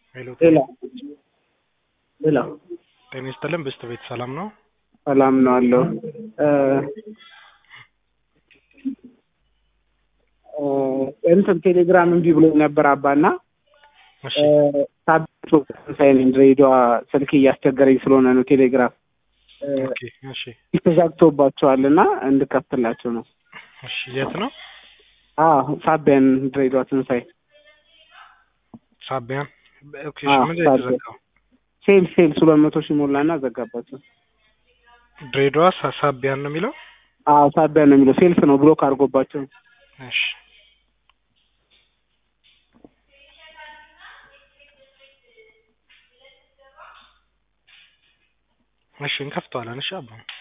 ሄሎ ሌላ ሌላ ጤና ይስጥልን ብስት ቤት ሰላም ነው? ሰላም ነው አለው። እንትን ቴሌግራም እምቢ ብሎ ነበር አባና እሺ ሳቢቶ ሳይን ድሬዳዋ ስልክ እያስቸገረኝ ስለሆነ ነው ቴሌግራም ኦኬ እሺ ተዘግቶባቸዋል እና እንድከፍትላቸው ነው። እሺ የት ነው? አዎ ሳቢያን ድሬዳዋ ትንሳኤ ሳቢያን ኦኬ እሺ አዎ፣ ምንድን ነው ሳቢያን። የተዘጋው? ሴል ሴል ሁለት መቶ ሺህ ሞላና ዘጋባቸው። ድሬዳዋ ሳ- ሳቢያን ነው የሚለው? አዎ ሳቢያን ነው የሚለው ሴልፍ ነው ብሎክ አድርጎባቸው እሺ እሺ እንከፍተዋለን። እሺ አባ